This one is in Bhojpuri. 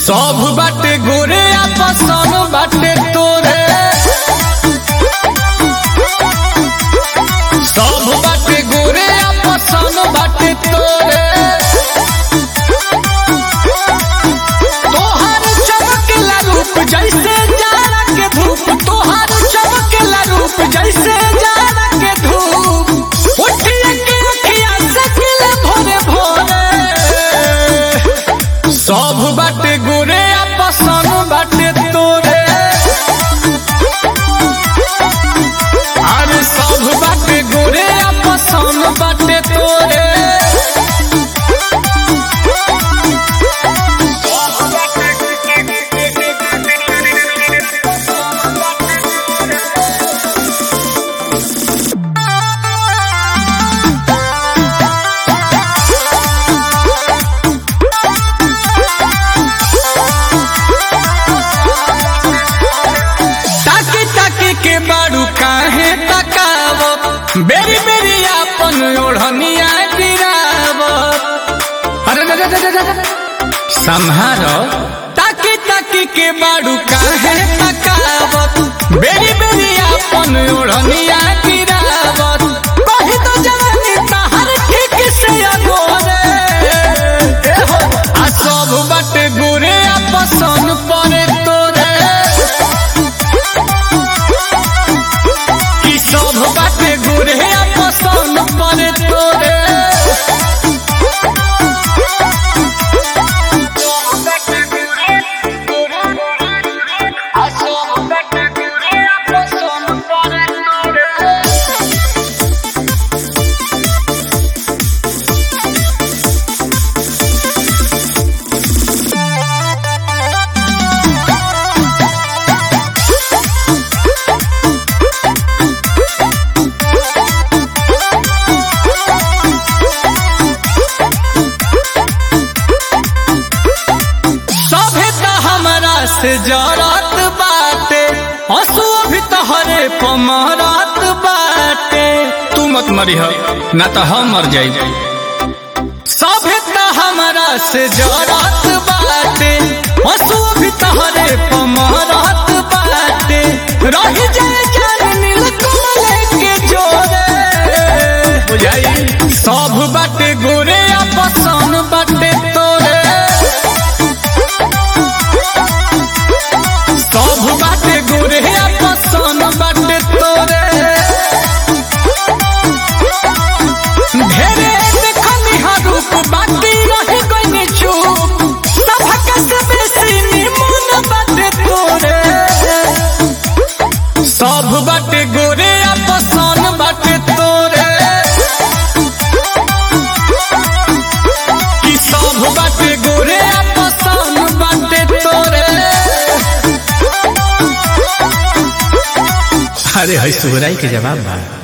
सब बाटे गोरे आपसन बाटे तोरे सब बाटे गोरे आपसन बाटे तोरे तोहर चमकेला रूप जैसे जाड़ा के धूप तोहर चमकेला रूप जैसे जाड़ा के धूप उठिए के अखिया से खिले भोरे भोरे सब बाटे गोरे आपसन बाटे तोरे अरे सब बाटे गोरे आपसन बाटे तोरे ताकी ताकी के बारू काहे तकाव बेरी बेरी आपन ओढ़निया गिराव अरे दा, दा, दा, दा, दा। संहारो ताकी ताकी के बारू काहे तकाव बेरी बेरी आपन ओढ़निया गिराव कहे तो जवानी तहर ठीक से अगोरे ए हो, आ सब बाटे गोरे आपसन परे तोरे कि सब बाटे गोरे पसंद पड़े तोरे सभे त हमरा से जरत बाटे हंसू भी तहरे पमरत बाटे तू मत मरी हो ना तो हम मर जाई सभे त हमरा से जरत बाटे हंसू भी तहरे पमरत बाटे रही जाए जान नील कमल के जोरे बुझाई सब बाटे गोरे आपसन बाटे तोरे सब बाटे गोरे पसन बाटे तोरे ढेरे देखनी हा रूप बाटी रही गई चुप सभक से बेसी निमन बाटे तोरे सब बाटे गोरे पसन बाटे तोरे कि सब बाटे गोरे पसन बाटे तोरे अरे है सुहराई के जवाब बा